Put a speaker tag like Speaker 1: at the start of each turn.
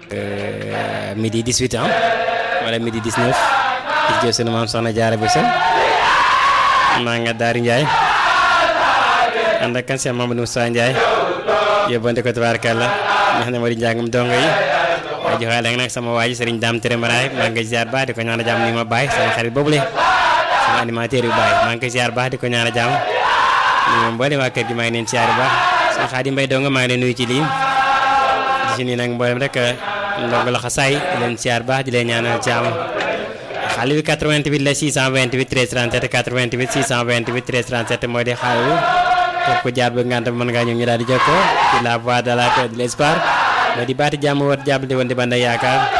Speaker 1: midi 18 ans wala midi 19 di jël sunu maam soxna Jaara Buso maa nga Daari Njaay ànd ak kan Cheikh Mamadou Moussa Ndiaye yóbbante ko tabaarkalla nga xam ne moo di njàngum dongo yi waaye joxaale nag sama waa ji Serigne Dame Tere Maraay maa ngi koy ziar baax di ko ñaan a jàmm ni ma bàyyi sama xarit boobule sama animateur yu bàyyi maa ngi koy ziar baax di ko ñaan a jàmm ni moom mboolem waa kër gi maa ngi leen ziar baax sama Xaadim Mbay dongo maa ngi leen nuyu ci lii di si nii nag mboolem rek ndongo la xasaay di leen ziar baax di leen ñaanal jàmm xale bi 88 la 628 13 37 88 628 13 37 mooy di xaal képp ku jaar ba ngant mën ngaa ñëw ñu daal di jokkoo ci la voix de la paix de l'espoir moo di baati jàmm woot jàpp di woon di banda yaakaar